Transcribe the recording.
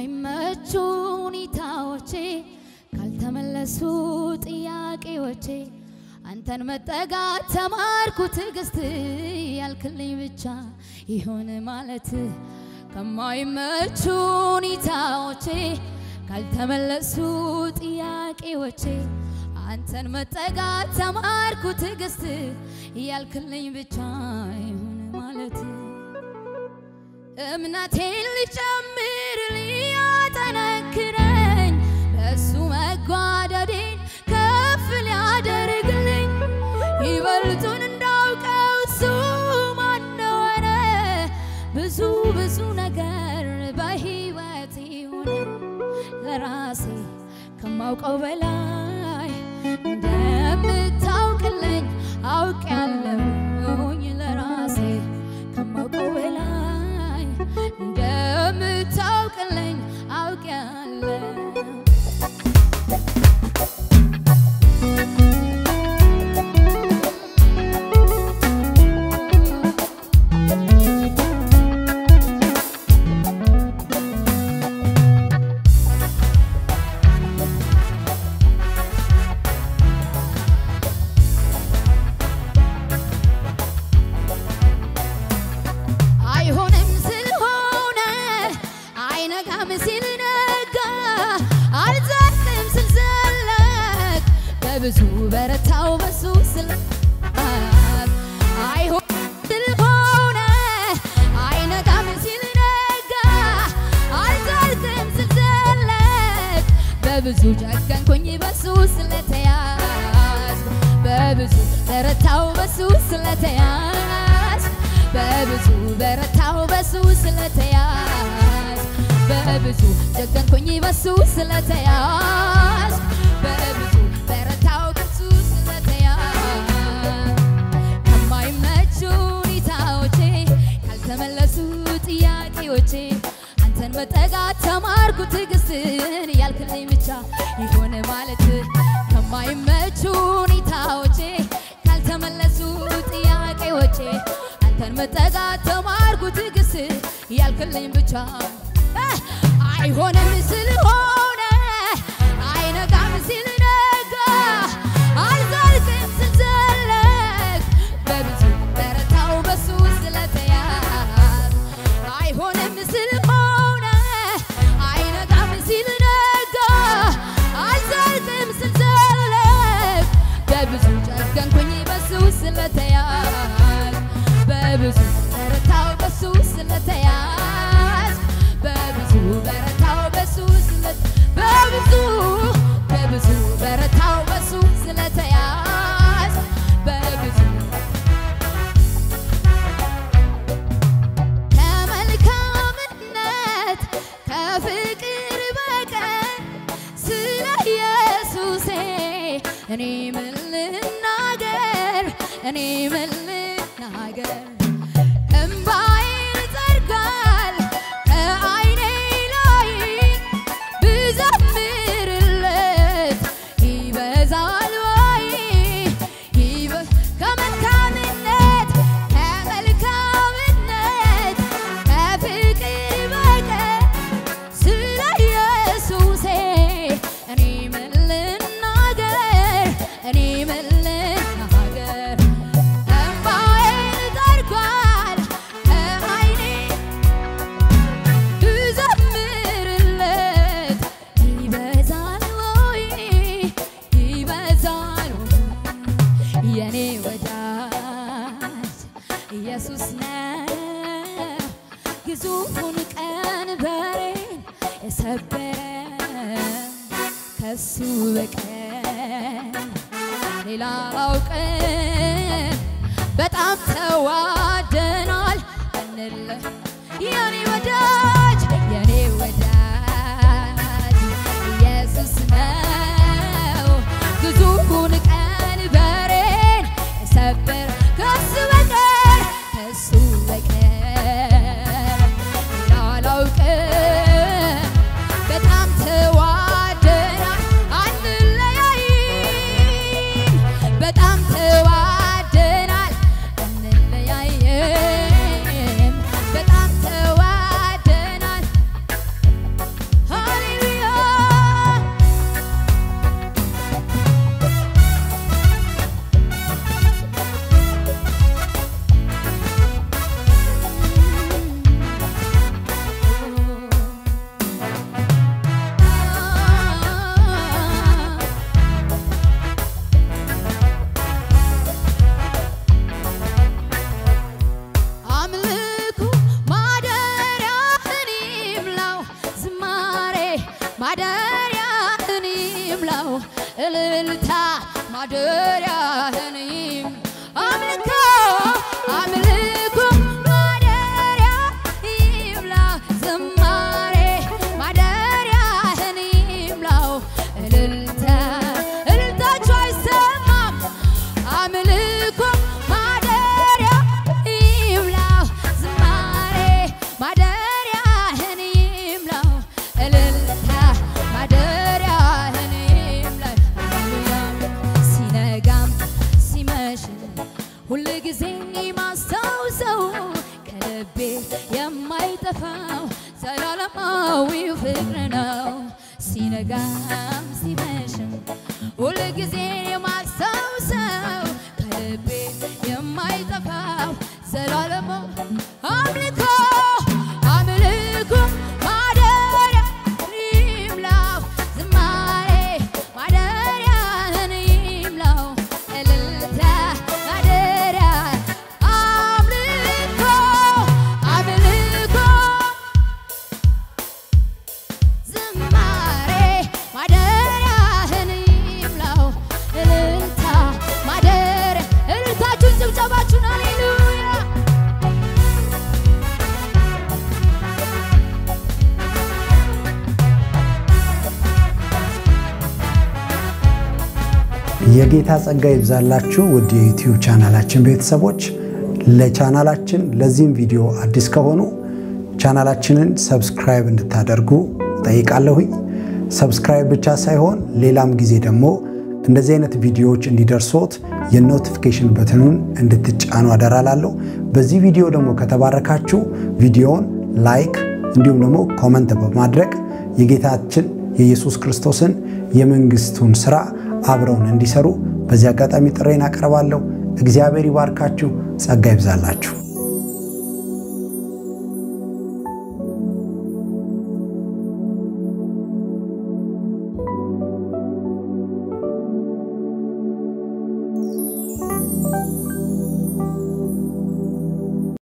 ከማይመቹ ሁኔታዎቼ ካልተመለሱ ጥያቄዎቼ አንተን መጠጋት ተማርኩ ትዕግስት ያልክልኝ ብቻ ይሁን ማለት ከማይመቹ ሁኔታዎቼ ካልተመለሱ ጥያቄዎቼ አንተን መጠጋት ተማርኩ ትዕግስት ያልክልኝ ብቻ ይሁን ማለት እምነቴን ሊጨምር ሊያጠነክረኝ በእሱ መጓደዴን ከፍ ሊያደርግልኝ ይበልጡን እንዳውቀው እሱ ማነወረ ብዙ ብዙ ነገር በሕይወት ሆነ ለራሴ ከማውቀው በላይ እንደምታውቅልኝ አውቄያለሁኝ ለራሴ ከማውቀው በላይ እንደምታውቅልኝ አውቄያለሁ። አይሆንም ስለሆነ አይነጋም ሲል ነጋ አልዘልም ስል ዘለቅ በብዙ በረታው በሱ ስለ አይሆንም ስለሆነ አይነጋም ሲል ነጋ አልዘልም ስል ዘለቅ በብዙ ጨከንኩኝ በሱ ስለተያዝ በብዙ በረታው በሱ ስለተያዝ በብዙ በረታው በሱ ስለተያዝ በብዙ ጨከንኩኝ በሱ ስለተያዝ በብዙ በረታው በሱ ስለተያዝ ከማይመቹ ሁኔታዎቼ ካልተመለሱ ጥያቄዎቼ አንተን መጠጋት ተማርኩ ትዕግስትን ያልክልኝ ብቻ ይሆን ማለት ከማይመቹ ሁኔታዎቼ ካልተመለሱ ጥያቄዎቼ አንተን መጠጋት ተማርኩ ትዕግስት ያልክልኝ ብቻ እ አይሆንም ስለሆነ አይነጋም ሲል ነጋ አልዘልቅም ስል ዘለቅ በብዙ በረታው በሱ ስለተያዝ አይሆንም ስለሆነ አይነጋም ሲል ነጋ አልዘልቅም ስል ዘለቅ በብዙ ጨከንኩኝ በሱ ስለተያዝ በብዙ በረታው በሱ ስለተያዝ በብዙ በረታው በሱ ስለ በብዙ በብዙ በረታው በሱ ስለተያዝ በብዙ ከመልካምነት ከፍቅር በቀር ስለ ኢየሱሴ እኔ ምን ልናገር? እኔ ምን ልናገር? እምባዬን ይጠርጋል ከዓይኔ ላይ ብዘምርለት ይበዛል ወይ? ይበ- ከመልካምነት ከመልካምነት ከፍቅር በቀር ስለ ኢየሱሴ እኔ ምን ልናገር? እኔ ምን ልናገር? እምባዬን ጠርጓል ከዓይኔ ብዘምርለት ይበዛል ወይ? ይበዛል ወይ? የኔ ወዳጅ ኢየሱስ ነው ግዙፉን ቀንበሬን የሰበረ ከሱ በቀር ሌላ አላውቅም። በጣም ተዋደናል እንለ የኔ ወዳጅ የኔ ወዳጅ ኢየሱስ ነው ግዙፉን ቀንበሬን የሰበር ከሱ በቀር ከሱ በቀር ሌላ አላውቅም። በጣም ተዋደናል አንለያይም። በጣም ተዋደናል አንለያይም። በጣም ተዋደናል ማደሪያህን ይምላው እልልታ ማደሪያህን ይም አምልኮ አምልኮ ማደሪያ ይምላው ዝማሬ ማደሪያህን ይምላው እልልታ እልልታችሁ አይሰማም አምልኮ ማደሪያ ይምላው ዝማሬ ማደሪያህን ይምላው እልልታ ማደሪያህን ይምላው ሃሌሉያ ሲነጋም ሲመሽም ሁል ጊዜ ማስታውሰው ከልቤ የማይጠፋው ዘላለማዊው ፍቅር ነው። ሲነጋም ሲመሽም ሁል ጊዜ የማስታውሰው ከልቤ የማይጠፋው ዘላለማ አምልኮ አምልኮ ማደሪያ ይምላው ዝማሬ ማደሪያህን ይምላው እልልታ ማደሪያ አምልኮ አምልኮ ዝማሬ ማደሪያህን ይምላው እልልታ ማደሪያ እልልታችሁን ጭብጨባችሁን ሃሌሉያ የጌታ ጸጋ ይብዛላችሁ ውድ የዩቲዩብ ቻናላችን ቤተሰቦች። ለቻናላችን ለዚህም ቪዲዮ አዲስ ከሆኑ ቻናላችንን ሰብስክራይብ እንድታደርጉ ጠይቃለሁኝ። ሰብስክራይብ ብቻ ሳይሆን ሌላም ጊዜ ደግሞ እንደዚህ አይነት ቪዲዮዎች እንዲደርሶት የኖቲፊኬሽን በትኑን እንድትጫኑ አደራላለሁ። በዚህ ቪዲዮ ደግሞ ከተባረካችሁ ቪዲዮውን ላይክ እንዲሁም ደግሞ ኮመንት በማድረግ የጌታችን የኢየሱስ ክርስቶስን የመንግስቱን ስራ አብረውን እንዲሰሩ በዚህ አጋጣሚ ጥሬን አቀርባለሁ። እግዚአብሔር ይባርካችሁ፣ ጸጋ ይብዛላችሁ።